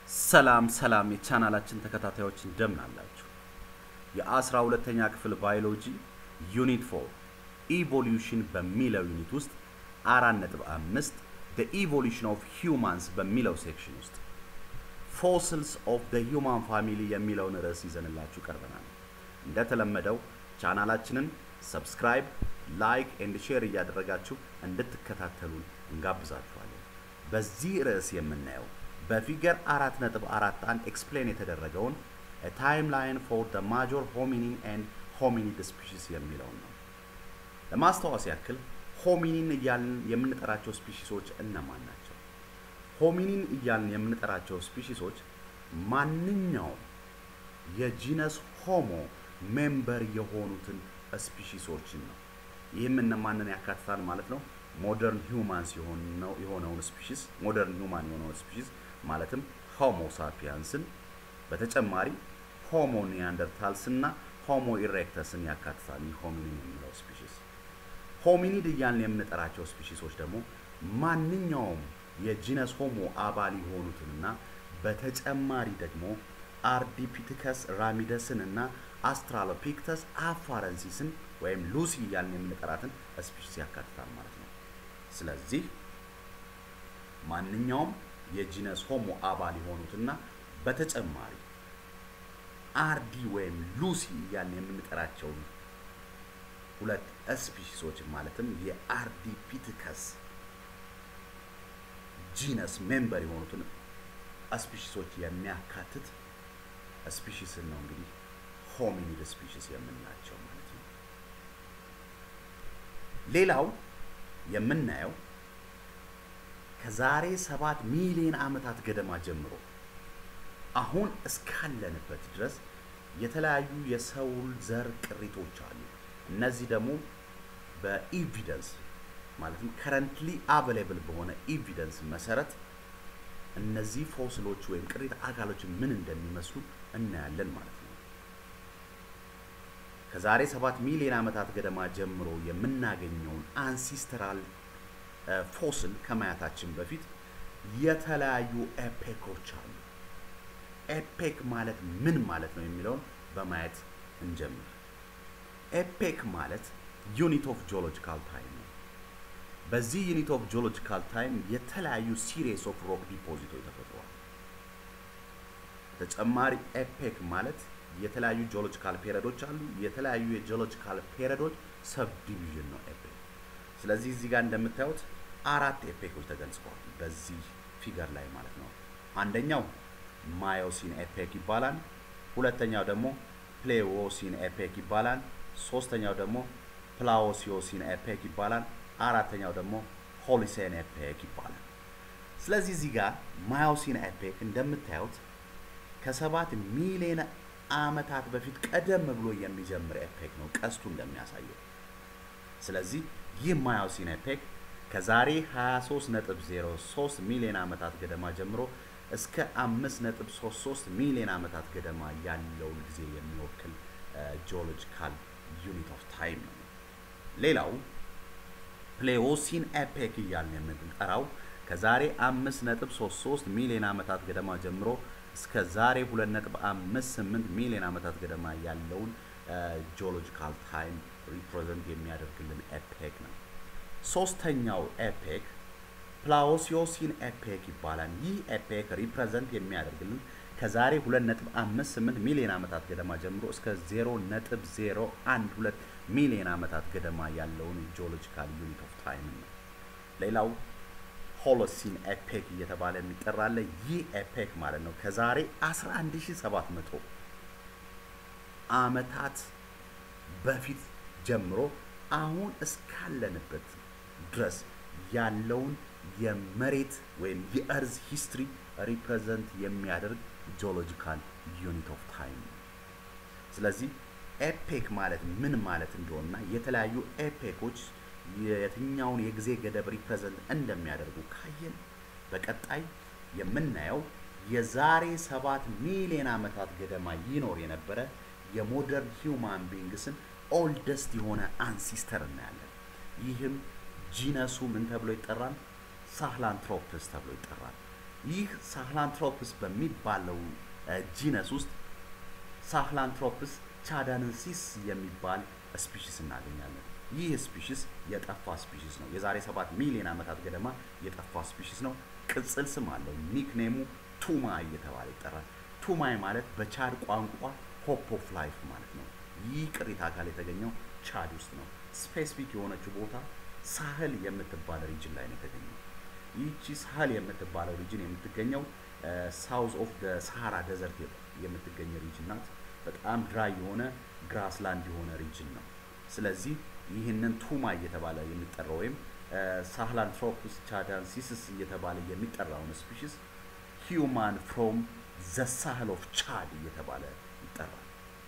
ሰላም ሰላም የቻናላችን ተከታታዮች እንደምን አላችሁ? የአስራ ሁለተኛ ክፍል ባዮሎጂ ዩኒት ፎር ኢቮሉሽን በሚለው ዩኒት ውስጥ አራት ነጥብ አምስት the evolution of humans በሚለው ሴክሽን ውስጥ ፎሲልስ ኦፍ the human family የሚለውን ርዕስ ይዘንላችሁ ቀርበናል። እንደተለመደው ቻናላችንን ሰብስክራይብ፣ ላይክ ኤንድ ሼር እያደረጋችሁ እንድትከታተሉን እንጋብዛችኋለን። በዚህ ርዕስ የምናየው በፊገር አራት ነጥብ አራት አንድ ኤክስፕሌን የተደረገውን ታይም ላይን ፎር ደ ማጆር ሆሚኒን ኤንድ ሆሚኒድ ስፒሺስ የሚለውን ነው። ለማስታወስ ያክል ሆሚኒን እያልን የምንጠራቸው ስፒሺሶች እነማን ናቸው? ሆሚኒን እያልን የምንጠራቸው ስፒሺሶች ማንኛውም የጂነስ ሆሞ ሜምበር የሆኑትን ስፒሺሶችን ነው። ይህም እነማንን ያካትታል ማለት ነው? ሞደርን ሂውማንስ የሆነውን ስፒሺስ ሞደርን ሂውማን የሆነውን ስፒሺስ ማለትም ሆሞ ሳፒያንስን በተጨማሪ ሆሞ ኒያንደርታልስ እና ሆሞ ኢሬክተስን ያካትታል። ይህ ሆሚኒን የሚለው ስፒሺስ ሆሚኒድ እያልን የምንጠራቸው ስፒሺሶች ደግሞ ማንኛውም የጂነስ ሆሞ አባል የሆኑትንና በተጨማሪ ደግሞ አርዲፒቲከስ ራሚደስን እና አስትራሎፒክተስ አፋረንሲስን ወይም ሉሲ እያልን የምንጠራትን ስፒሺስ ያካትታል ማለት ነው። ስለዚህ ማንኛውም የጂነስ ሆሞ አባል የሆኑትና በተጨማሪ አርዲ ወይም ሉሲ እያልን የምንጠራቸውን ሁለት ስፒሺሶች ማለትም የአርዲፒቲከስ ጂነስ ሜምበር የሆኑትን ስፒሺሶች የሚያካትት ስፒሺስን ነው እንግዲህ ሆሚኒድ ስፒሺስ የምንላቸው ማለት ነው። ሌላው የምናየው ከዛሬ ሰባት ሚሊዮን ዓመታት ገደማ ጀምሮ አሁን እስካለንበት ድረስ የተለያዩ የሰው ዘር ቅሪቶች አሉ። እነዚህ ደግሞ በኢቪደንስ ማለትም ከረንትሊ አቬሌብል በሆነ ኢቪደንስ መሰረት እነዚህ ፎስሎች ወይም ቅሪተ አካሎች ምን እንደሚመስሉ እናያለን ማለት ነው። ከዛሬ ሰባት ሚሊዮን ዓመታት ገደማ ጀምሮ የምናገኘውን አንሲስተራል ፎስል ከማየታችን በፊት የተለያዩ ኤፔኮች አሉ። ኤፔክ ማለት ምን ማለት ነው የሚለውን በማየት እንጀምር። ኤፔክ ማለት ዩኒት ኦፍ ጂኦሎጂካል ታይም ነው። በዚህ ዩኒት ኦፍ ጂኦሎጂካል ታይም የተለያዩ ሲሪየስ ኦፍ ሮክ ዲፖዚቶች ተፈጥረዋል። ተጨማሪ ኤፔክ ማለት የተለያዩ ጂኦሎጂካል ፔሪዶች አሉ። የተለያዩ የጂኦሎጂካል ፔሪዶች ሰብ ዲቪዥን ነው ኤፔክ። ስለዚህ እዚህ ጋር እንደምታዩት አራት ኤፔኮች ተገልጸዋል በዚህ ፊገር ላይ ማለት ነው። አንደኛው ማዮሲን ኤፔክ ይባላል። ሁለተኛው ደግሞ ፕሌዎሲን ኤፔክ ይባላል። ሶስተኛው ደግሞ ፕላዎሲዮሲን ኤፔክ ይባላል። አራተኛው ደግሞ ሆሊሴን ኤፔክ ይባላል። ስለዚህ እዚህ ጋር ማዮሲን ኤፔክ እንደምታዩት ከሰባት ሚሊዮን ዓመታት በፊት ቀደም ብሎ የሚጀምር ኤፔክ ነው ቀስቱ እንደሚያሳየው። ስለዚህ ይህ ማዮሲን ኤፔክ ከዛሬ 23.03 ሚሊዮን ዓመታት ገደማ ጀምሮ እስከ 5.33 ሚሊዮን ዓመታት ገደማ ያለውን ጊዜ የሚወክል ጂኦሎጂካል ዩኒት ኦፍ ታይም ነው። ሌላው ፕሌዎሲን ኤፔክ እያልን የምንጠራው ከዛሬ 5.33 ሚሊዮን ዓመታት ገደማ ጀምሮ እስከ ዛሬ 2.58 ሚሊዮን ዓመታት ገደማ ያለውን ጂኦሎጂካል ታይም ሪፕሬዘንት የሚያደርግልን ኤፔክ ነው። ሶስተኛው ኤፔክ ፕላዎሲዮሲን ኤፔክ ይባላል። ይህ ኤፔክ ሪፕሬዘንት የሚያደርግልን ከዛሬ 2.58 ሚሊዮን ዓመታት ገደማ ጀምሮ እስከ 0.012 ሚሊዮን ዓመታት ገደማ ያለውን ጂኦሎጂካል ዩኒት ኦፍ ታይም ነው። ሌላው ሆሎሲን ኤፔክ እየተባለ የሚጠራለ ይህ ኤፔክ ማለት ነው ከዛሬ 11700 ዓመታት በፊት ጀምሮ አሁን እስካለንበት ድረስ ያለውን የመሬት ወይም የእርዝ ሂስትሪ ሪፕሬዘንት የሚያደርግ ጂኦሎጂካል ዩኒት ኦፍ ታይም ነው። ስለዚህ ኤፔክ ማለት ምን ማለት እንደሆነና የተለያዩ ኤፔኮች የትኛውን የጊዜ ገደብ ሪፕሬዘንት እንደሚያደርጉ ካየን በቀጣይ የምናየው የዛሬ ሰባት ሚሊዮን ዓመታት ገደማ ይኖር የነበረ የሞደርን ሂውማን ቢንግስን ኦልደስት የሆነ አንሲስተር እናያለን። ይህም ጂነሱ ምን ተብሎ ይጠራል? ሳህላንትሮፕስ ተብሎ ይጠራል። ይህ ሳህላንትሮፕስ በሚባለው ጂነስ ውስጥ ሳህላንትሮፕስ ቻዳንሲስ የሚባል ስፒሽስ እናገኛለን። ይህ ስፒሽስ የጠፋ ስፒሽስ ነው። የዛሬ ሰባት ሚሊዮን ዓመታት ገደማ የጠፋ ስፒሽስ ነው። ቅጽል ስም አለው። ኒክኔሙ ቱማይ እየተባለ ይጠራል። ቱማይ ማለት በቻድ ቋንቋ ሆፕ ኦፍ ላይፍ ማለት ነው። ይህ ቅሪተ አካል የተገኘው ቻድ ውስጥ ነው። ስፔሲፊክ የሆነችው ቦታ ሳህል የምትባል ሪጅን ላይ ነው የተገኘው። ይህቺ ሳህል የምትባለው ሪጅን የምትገኘው ሳውዝ ኦፍ ሰሃራ ደዘርት የምትገኝ ሪጅን ናት። በጣም ድራይ የሆነ ግራስላንድ የሆነ ሪጅን ነው። ስለዚህ ይህንን ቱማ እየተባለ የሚጠራው ወይም ሳህላንትሮፕስ ቻዳንሲስስ እየተባለ የሚጠራውን ስፒሽስ ሂዩማን ፍሮም ዘ ሳህል ኦፍ ቻድ እየተባለ ይጠራል።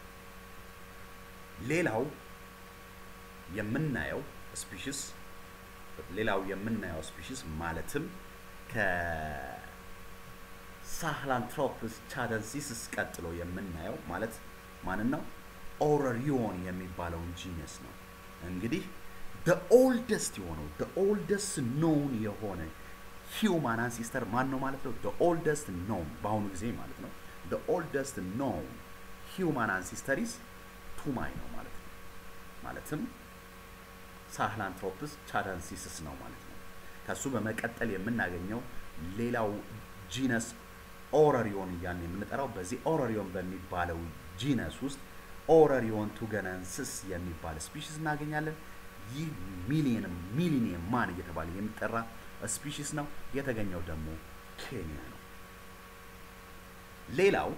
ሌላው የምናየው ስፒሽስ ሌላው የምናየው ስፒሽስ ማለትም ከሳህላንትሮፕስ ቻደንሲስስ ቀጥሎ የምናየው ማለት ማንን ነው? ኦረሪዮን የሚባለውን ጂነስ ነው። እንግዲህ ደ ኦልደስት የሆነው ደ ኦልደስት ኖን የሆነ ሂውማን አንሲስተር ማን ነው ማለት ነው? ደ ኦልደስት ኖን በአሁኑ ጊዜ ማለት ነው። ደ ኦልደስት ኖን ሂውማን አንሲስተሪስ ቱማይ ነው ማለት ነው። ማለትም ሳህላንትሮፕስ ቻዳንሲስስ ነው ማለት ነው። ከሱ በመቀጠል የምናገኘው ሌላው ጂነስ ኦረሪዮን እያልን የምንጠራው በዚህ ኦረሪዮን በሚባለው ጂነስ ውስጥ ኦረሪዮን ቱገነንስስ የሚባል ስፒሽስ እናገኛለን። ይህ ሚሊየን ሚሊኒየም ማን እየተባለ የሚጠራ ስፒሽስ ነው። የተገኘው ደግሞ ኬንያ ነው። ሌላው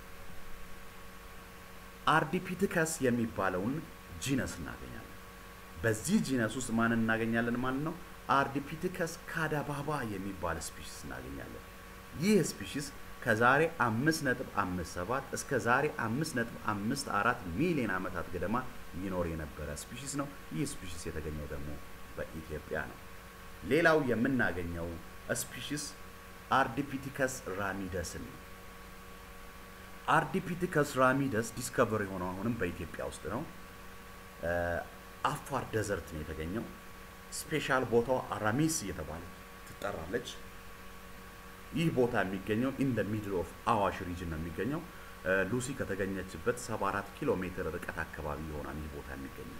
አርዲፒቲከስ የሚባለውን ጂነስ እናገኛለን። በዚህ ጂነስ ውስጥ ማንን እናገኛለን ማለት ነው? አርዲፒቲከስ ካዳባባ የሚባል ስፒሽስ እናገኛለን። ይህ ስፒሽስ ከዛሬ 5.57 እስከ ዛሬ 5.54 ሚሊዮን ዓመታት ገደማ ይኖር የነበረ ስፒሽስ ነው። ይህ ስፒሽስ የተገኘው ደግሞ በኢትዮጵያ ነው። ሌላው የምናገኘው ስፒሽስ አርዲፒቲከስ ራሚደስን ነው። አርዲፒቲከስ ራሚደስ ዲስከቨር የሆነው አሁንም በኢትዮጵያ ውስጥ ነው። አፋር ደዘርት ነው የተገኘው። ስፔሻል ቦታው አራሚስ እየተባለ ትጠራለች። ይህ ቦታ የሚገኘው ኢን ደ ሚድል ኦፍ አዋሽ ሪጅን ነው የሚገኘው። ሉሲ ከተገኘችበት 74 ኪሎ ሜትር ርቀት አካባቢ ይሆናል ይህ ቦታ የሚገኘው።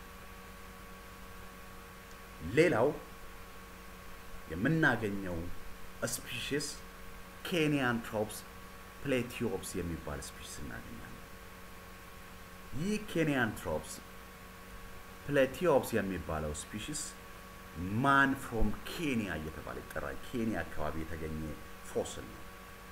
ሌላው የምናገኘው ስፒሽስ ኬንያን ትሮፕስ ፕሌቲዮፕስ የሚባል ስፒሽስ እናገኛለን። ይህ ኬንያን ትሮፕስ ፕሌቲዮፕስ የሚባለው ስፒሽስ ማን ፍሮም ኬንያ እየተባለ ይጠራል። ኬንያ አካባቢ የተገኘ ፎስል ነው።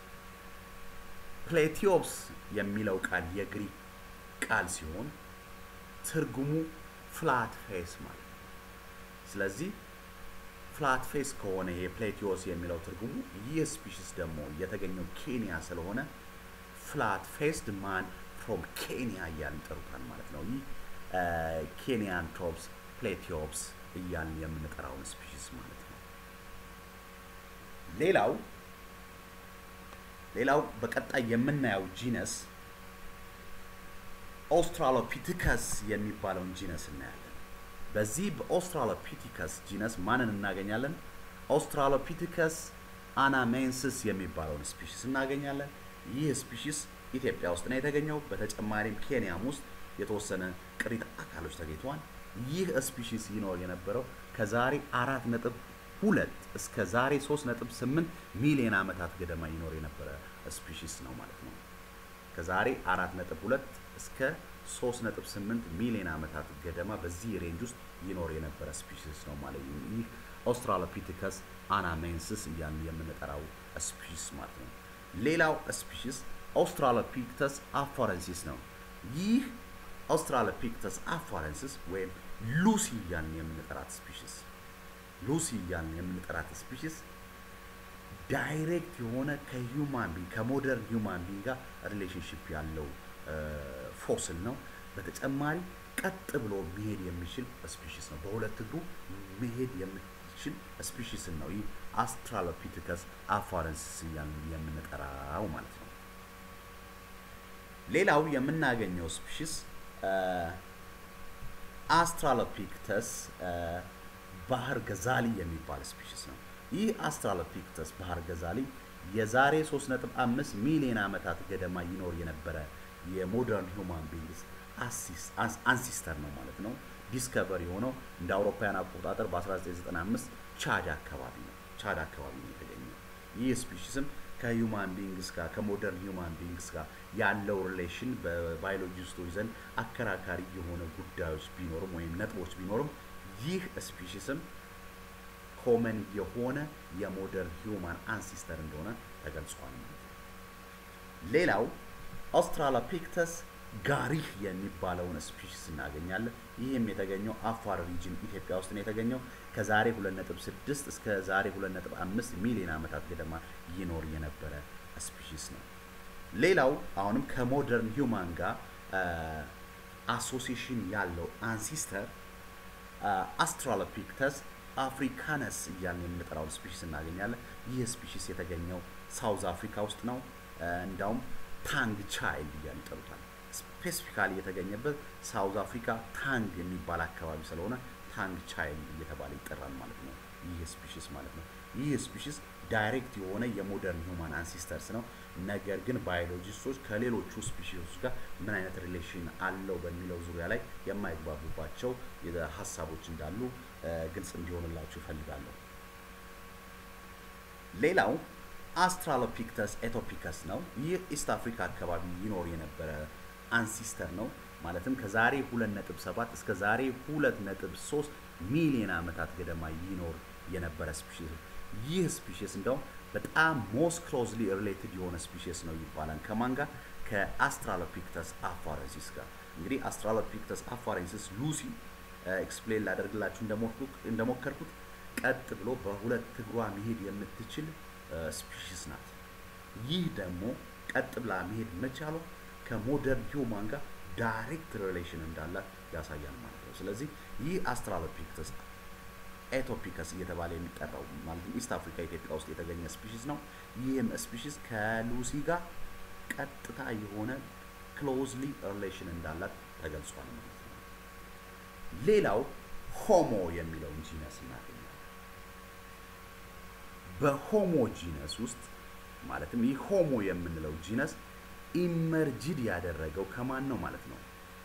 ፕሌቲዮፕስ የሚለው ቃል የግሪክ ቃል ሲሆን ትርጉሙ ፍላት ፌስ ማለት ነው። ስለዚህ ፍላት ፌስ ከሆነ ይሄ ፕሌቲዮስ የሚለው ትርጉሙ ይህ ስፒሽስ ደግሞ የተገኘው ኬንያ ስለሆነ ፍላት ፌስድ ማን ፍሮም ኬንያ እያልን ይጠሩታል ማለት ነው። ይህ ኬንያን ትሮፕስ ፕሌቲዮፕስ እያልን የምንጠራውን ስፒሽስ ማለት ነው። ሌላው ሌላው በቀጣይ የምናየው ጂነስ ኦስትራሎፒቲከስ የሚባለውን ጂነስ እናያለን። በዚህ በኦስትራሎፒቲከስ ጂነስ ማንን እናገኛለን? ኦስትራሎፒቲከስ አናሜንስስ የሚባለውን ስፒሽስ እናገኛለን። ይህ ስፒሽስ ኢትዮጵያ ውስጥ ነው የተገኘው። በተጨማሪም ኬንያም ውስጥ የተወሰነ ቅሪተ አካሎች ተገኝተዋል። ይህ ስፒሺስ ይኖር የነበረው ከዛሬ አራት ነጥብ ሁለት እስከ ዛሬ ሶስት ነጥብ ስምንት ሚሊዮን ዓመታት ገደማ ይኖር የነበረ ስፒሺስ ነው ማለት ነው። ከዛሬ አራት ነጥብ ሁለት እስከ ሶስት ነጥብ ስምንት ሚሊዮን ዓመታት ገደማ በዚህ ሬንጅ ውስጥ ይኖር የነበረ ስፒሺስ ነው ማለት ነው። ይህ ኦስትራሎፒቲከስ አናሜንስስ እያልን የምንጠራው ስፒሺስ ማለት ነው። ሌላው ስፒሺስ ኦስትራሎፒክተስ አፋረንሲስ ነው። ይህ ኦስትራሎፒክተስ አፋረንሲስ ወይም ሉሲ እያልን የምንጠራት ስፒሽስ ሉሲ እያልን የምንጠራት ስፒሽስ ዳይሬክት የሆነ ከሂውማን ቢንግ ከሞደርን ሂውማን ቢንግ ጋር ሪሌሽንሽፕ ያለው ፎስል ነው። በተጨማሪ ቀጥ ብሎ መሄድ የሚችል ስፒሽስ ነው። በሁለት እግሩ መሄድ የሚችል ስፒሽስን ነው። ይህ አስትራሎፒቲከስ አፋረንሲስ እያልን የምንጠራው ማለት ነው። ሌላው የምናገኘው ስፒሽስ አስትራሎፒክተስ ባህር ገዛሊ የሚባል ስፒሽስ ነው። ይህ አስትራሎፒክተስ ባህር ገዛሊ የዛሬ 3.5 ሚሊዮን ዓመታት ገደማ ይኖር የነበረ የሞደርን ሂውማን ቢንግስ አንሲስተር ነው ማለት ነው። ዲስከቨር የሆነው እንደ አውሮፓውያን አቆጣጠር በ1995 ቻድ አካባቢ ነው። ቻድ አካባቢ ነው የተገኘው። ይህ ስፒሺስም ከሂውማን ቢንግስ ጋር ከሞደርን ሂውማን ቢንግስ ጋር ያለው ሪሌሽን በባዮሎጂስቶች ዘንድ አከራካሪ የሆነ ጉዳዮች ቢኖርም ወይም ነጥቦች ቢኖርም ይህ ስፒሺስም ኮመን የሆነ የሞደርን ሂውማን አንሲስተር እንደሆነ ተገልጿል ማለት ነው። ሌላው አውስትራሎፒክተስ ጋሪህ የሚባለውን ስፒሺስ እናገኛለን። ይህም የተገኘው አፋር ሪጅን ኢትዮጵያ ውስጥ ነው የተገኘው። ከዛሬ 2.6 እስከ ዛሬ 2.5 ሚሊዮን ዓመታት ገደማ ይኖር የነበረ ስፒሺስ ነው። ሌላው አሁንም ከሞደርን ሂውማን ጋር አሶሲሽን ያለው አንሲስተር አስትራሎፒክተስ አፍሪካነስ እያልን የምንጠራውን ስፒሺስ እናገኛለን። ይህ ስፒሺስ የተገኘው ሳውዝ አፍሪካ ውስጥ ነው። እንዳውም ታንግ ቻይልድ እያሉ ይጠሩታል። ስፔሲፊካሊ የተገኘበት ሳውዝ አፍሪካ ታንግ የሚባል አካባቢ ስለሆነ ታንግ ቻይልድ እየተባለ ይጠራል ማለት ነው። ይህ ስፒሺስ ማለት ነው። ይህ ስፒሺስ ዳይሬክት የሆነ የሞደርን ሂውማን አንሲስተርስ ነው። ነገር ግን ባዮሎጂስቶች ከሌሎቹ ስፒሺሶች ጋር ምን አይነት ሪሌሽን አለው በሚለው ዙሪያ ላይ የማይግባቡባቸው ሀሳቦች እንዳሉ ግልጽ እንዲሆንላችሁ እፈልጋለሁ። ሌላው አስትራሎፒክተስ ኤቶፒከስ ነው። ይህ ኢስት አፍሪካ አካባቢ ይኖር የነበረ አንሲስተር ነው። ማለትም ከዛሬ 2.7 እስከ ዛሬ 2.3 ሚሊዮን ዓመታት ገደማ ይኖር የነበረ ስፒሺስ ይህ ስፒሺስ እንደውም በጣም ሞስት ክሎዝሊ ሪሌትድ የሆነ ስፒሺስ ነው ይባላል። ከማን ጋር? ከአስትራሎፒክተስ አፋረንሲስ ጋር። እንግዲህ አስትራሎፒክተስ አፋረንሲስ ሉሲ ኤክስፕሌን ላደርግላችሁ እንደሞከርኩት ቀጥ ብሎ በሁለት እግሯ መሄድ የምትችል ስፒሺስ ናት። ይህ ደግሞ ቀጥ ብላ መሄድ መቻሏ ከሞደርን ሂውማን ጋር ዳይሬክት ሪሌሽን እንዳላት ያሳያል ማለት ነው። ስለዚህ ይህ አስትራሎፒክተስ ኤቶፒከስ እየተባለ የሚጠራው ማለትም ኢስት አፍሪካ ኢትዮጵያ ውስጥ የተገኘ ስፒሺስ ነው። ይህም ስፒሺስ ከሉሲ ጋር ቀጥታ የሆነ ክሎዝሊ ሪሌሽን እንዳላት ተገልጿል ማለት ነው። ሌላው ሆሞ የሚለውን ጂነስ እናገኛለን። በሆሞ ጂነስ ውስጥ ማለትም ይህ ሆሞ የምንለው ጂነስ ኢመርጅድ ያደረገው ከማን ነው ማለት ነው?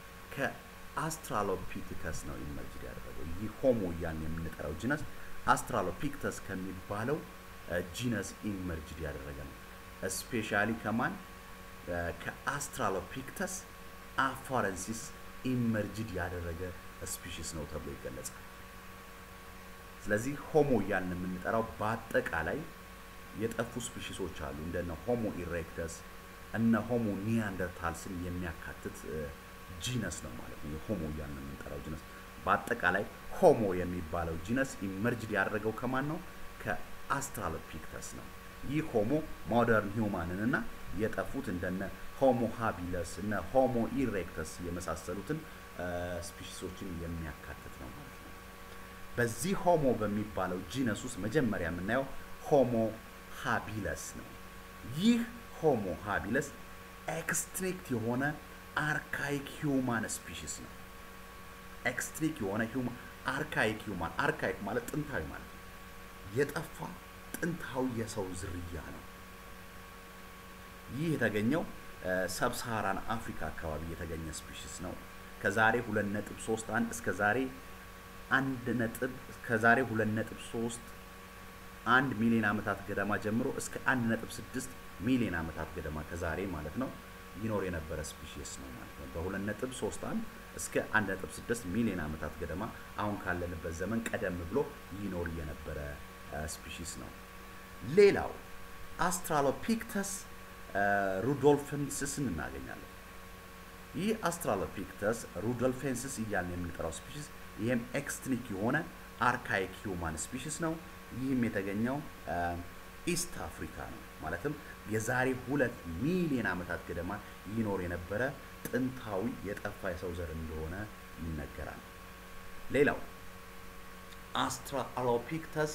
ከአስትራሎፒቲከስ ነው ኢመርጅድ ያደረገው። ይህ ሆሞ እያልን የምንጠራው ጂነስ አስትራሎፒክተስ ከሚባለው ጂነስ ኢመርጅድ ያደረገ ነው። ስፔሻሊ ከማን ከአስትራሎፒክተስ አፋረንሲስ ኢመርጅድ ያደረገ ስፒሺስ ነው ተብሎ ይገለጻል። ስለዚህ ሆሞ እያልን የምንጠራው በአጠቃላይ የጠፉ ስፒሺሶች አሉ እንደነ ሆሞ ኢሬክተስ እነ ሆሞ ኒያንደርታልስን የሚያካትት ጂነስ ነው ማለት ነው። የሆሞ እያልን የምንጠራው ጂነስ በአጠቃላይ ሆሞ የሚባለው ጂነስ ኢመርጅድ ያደረገው ከማን ነው? ከአስትራሎፒክተስ ነው። ይህ ሆሞ ሞደርን ሂውማንን እና የጠፉት እንደነ ሆሞ ሃቢለስ እነ ሆሞ ኢሬክተስ የመሳሰሉትን ስፒሺሶችን የሚያካትት ነው ማለት ነው። በዚህ ሆሞ በሚባለው ጂነስ ውስጥ መጀመሪያ የምናየው ሆሞ ሃቢለስ ነው። ይህ ሆሞ ሃቢለስ ኤክስትሪክት የሆነ አርካይክ ሂውማን ስፒሺስ ነው። ኤክስትሪክ የሆነ ሂውማን አርካይክ ሂውማን አርካይክ ማለት ጥንታዊ ማለት ነው። የጠፋ ጥንታዊ የሰው ዝርያ ነው። ይህ የተገኘው ሰብሳራን አፍሪካ አካባቢ የተገኘ ስፒሺስ ነው። ከዛሬ 2.31 እስከ ዛሬ 1 ነጥብ ከዛሬ 2.3 አንድ ሚሊዮን ዓመታት ገደማ ጀምሮ እስከ 1.6 ሚሊዮን ዓመታት ገደማ ከዛሬ ማለት ነው ይኖር የነበረ ስፒሺስ ነው ማለት ነው። በ2.31 እስከ 1.6 ሚሊዮን ዓመታት ገደማ አሁን ካለንበት ዘመን ቀደም ብሎ ይኖር የነበረ ስፒሺስ ነው። ሌላው አስትራሎፒክተስ ሩዶልፌንስስን እናገኛለን። ይህ አስትራሎፒክተስ ሩዶልፌንስስ እያልን የምንጠራው ስፒሺስ ይህም ኤክስትኒክ የሆነ አርካይክ ሂውማን ስፒሺስ ነው። ይህም የተገኘው ኢስት አፍሪካ ነው። ማለትም የዛሬ ሁለት ሚሊዮን ዓመታት ገደማ ይኖር የነበረ ጥንታዊ የጠፋ የሰው ዘር እንደሆነ ይነገራል። ሌላው አስትራሎፒክተስ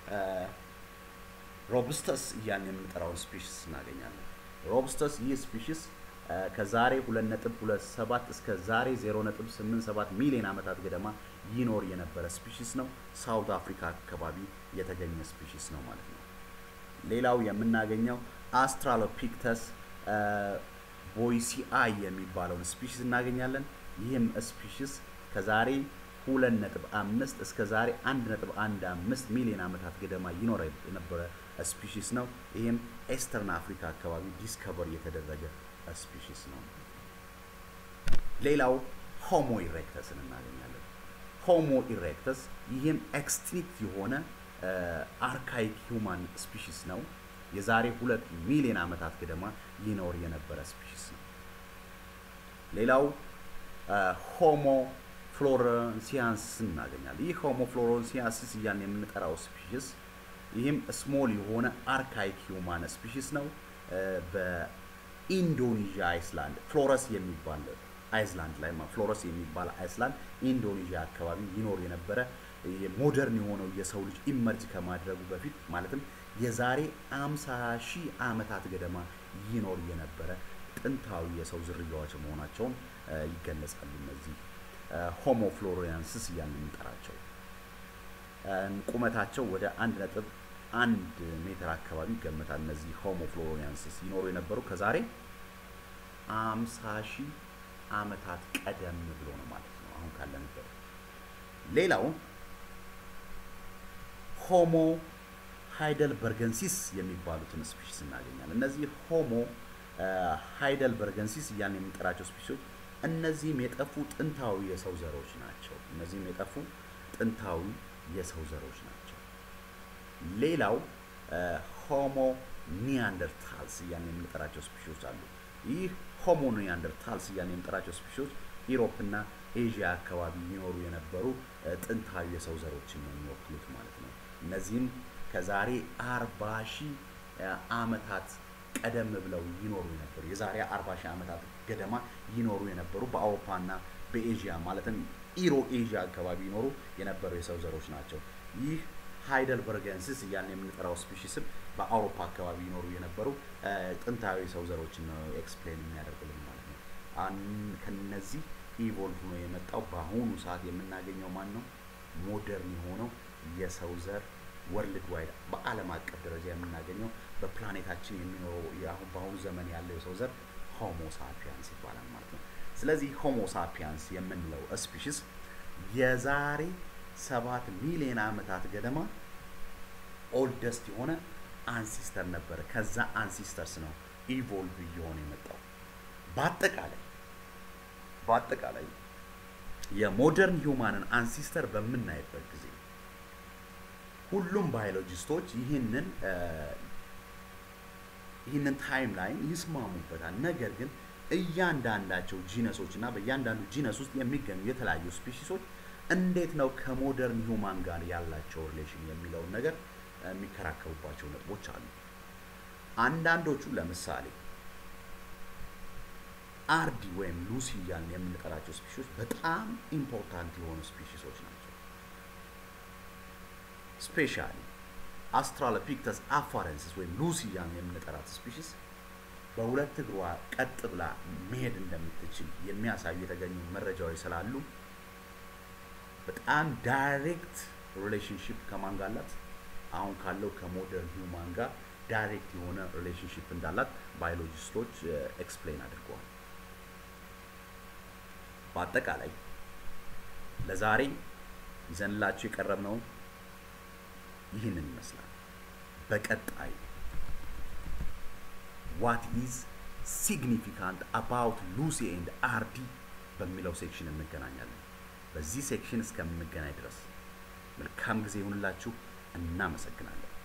ሮብስተስ እያልን የምንጠራውን ስፒሽስ እናገኛለን። ሮብስተስ ይህ ስፒሽስ ከዛሬ 2.27 እስከ ዛሬ 0.87 ሚሊዮን ዓመታት ገደማ ይኖር የነበረ ስፒሽስ ነው። ሳውት አፍሪካ አካባቢ የተገኘ ስፒሽስ ነው ማለት ነው። ሌላው የምናገኘው አስትራሎፒክተስ ቦይሲአይ የሚባለውን ስፒሽስ እናገኛለን። ይህም ስፒሽስ ከዛሬ 2.5 እስከ ዛሬ 1.15 ሚሊዮን ዓመታት ገደማ ይኖር የነበረ ስፒሽስ ነው። ይህም ኤስተርን አፍሪካ አካባቢ ዲስከቨር የተደረገ ስፒሽስ ነው። ሌላው ሆሞ ኢሬክተስን እናገኛለን። ሆሞ ኢሬክተስ ይህም ኤክስቲንክት የሆነ አርካይክ ሂውማን ስፒሽስ ነው። የዛሬ ሁለት ሚሊዮን ዓመታት ገደማ ይኖር የነበረ ስፒሽስ ነው። ሌላው ሆሞ ፍሎረንሲያንስ እናገኛለን። ይህ ሆሞ ፍሎረንሲያንስ እያልን የምንጠራው ስፒሽስ ይህም ስሞል የሆነ አርካይክ ሂውማን ስፒሽስ ነው። በኢንዶኔዥያ አይስላንድ ፍሎረስ የሚባል አይስላንድ ላይ ፍሎረስ የሚባል አይስላንድ ኢንዶኔዥያ አካባቢ ይኖር የነበረ ሞደርን የሆነው የሰው ልጅ ኢመርጅ ከማድረጉ በፊት ማለትም የዛሬ 50 ሺህ ዓመታት ገደማ ይኖር የነበረ ጥንታዊ የሰው ዝርያዎች መሆናቸውን ይገለጻሉ። እነዚህ ሆሞ ፍሎሪያንስስ እያልን የምንጠራቸው ቁመታቸው ወደ አንድ ነጥብ አንድ ሜትር አካባቢ ይገመታል። እነዚህ ሆሞ ፍሎሪያንስስ ይኖሩ የነበሩ ከዛሬ 50 ሺህ ዓመታት ቀደም ብሎ ነው ማለት ነው አሁን ካለንበት። ሌላው ሆሞ ሃይደልበርገንሲስ የሚባሉትን ስፒሽስ እናገኛለን። እነዚህ ሆሞ ሃይደልበርገንሲስ እያልን የምንጠራቸው ስፒሽሶች እነዚህም የጠፉ ጥንታዊ የሰው ዘሮች ናቸው። እነዚህም የጠፉ ጥንታዊ የሰው ዘሮች ናቸው። ሌላው ሆሞ ኒያንደርታልስ እያልን የምንጠራቸው ስፒሽሶች አሉ። ይህ ሆሞ ኒያንደርታልስ እያልን የምንጠራቸው ስፒሽሶች ኢሮፕና ኤዥያ አካባቢ ይኖሩ የነበሩ ጥንታዊ የሰው ዘሮችን ነው የሚወክሉት ማለት ነው። እነዚህም ከዛሬ አርባ ሺህ ዓመታት ቀደም ብለው ይኖሩ የነበሩ የዛሬ አርባ ሺህ ዓመታት ገደማ ይኖሩ የነበሩ በአውሮፓና በኤዥያ ማለትም ኢሮ ኤዥያ አካባቢ ይኖሩ የነበሩ የሰው ዘሮች ናቸው። ይህ ሃይደልበርገንስስ እያልን የምንጠራው ስፒሽስም በአውሮፓ አካባቢ ይኖሩ የነበሩ ጥንታዊ የሰው ዘሮችን ነው ኤክስፕሌን የሚያደርግልን ማለት ነው። ከነዚህ ኢቮልቭ ነው የመጣው። በአሁኑ ሰዓት የምናገኘው ማን ነው? ሞደርን የሆነው የሰው ዘር ወርልድ ዋይድ በዓለም አቀፍ ደረጃ የምናገኘው በፕላኔታችን የሚኖረው አሁን በአሁኑ ዘመን ያለው የሰው ዘር ሆሞ ሳፒያንስ ይባላል ማለት ነው። ስለዚህ ሆሞ ሳፒያንስ የምንለው ስፒሽስ የዛሬ ሰባት ሚሊዮን ዓመታት ገደማ ኦልደስት የሆነ አንሲስተር ነበረ። ከዛ አንሲስተርስ ነው ኢቮልቭ እየሆነ የመጣው። በአጠቃላይ በአጠቃላይ የሞደርን ሂውማንን አንሲስተር በምናይበት ጊዜ ሁሉም ባዮሎጂስቶች ይህንን ይህንን ታይም ላይን ይስማሙበታል። ነገር ግን እያንዳንዳቸው ጂነሶች እና በእያንዳንዱ ጂነስ ውስጥ የሚገኙ የተለያዩ ስፔሺሶች እንዴት ነው ከሞደርን ሂውማን ጋር ያላቸው ሪሌሽን የሚለውን ነገር የሚከራከሩባቸው ነጥቦች አሉ። አንዳንዶቹ ለምሳሌ አርዲ ወይም ሉሲ እያልን የምንጠራቸው ስፒሺሶች በጣም ኢምፖርታንት የሆኑ ስፒሺሶች ናቸው። ስፔሻሊ አስትራሎፒክተስ አፋረንስስ ወይም ሉሲ እያልን የምንጠራት ስፒሺስ በሁለት እግሯ ቀጥ ብላ መሄድ እንደምትችል የሚያሳዩ የተገኙ መረጃዎች ስላሉ በጣም ዳይሬክት ሪሌሽንሽፕ ከማን ጋር አላት? አሁን ካለው ከሞደርን ሂውማን ጋር ዳይሬክት የሆነ ሪሌሽንሽፕ እንዳላት ባዮሎጂስቶች ኤክስፕሌን አድርገዋል። በአጠቃላይ ለዛሬ ይዘንላችሁ የቀረብነው ይህንን ይመስላል። በቀጣይ ዋት ኢዝ ሲግኒፊካንት አባውት ሉሲ ኤንድ አርዲ በሚለው ሴክሽን እንገናኛለን። በዚህ ሴክሽን እስከምንገናኝ ድረስ መልካም ጊዜ ይሁንላችሁ። እናመሰግናለን።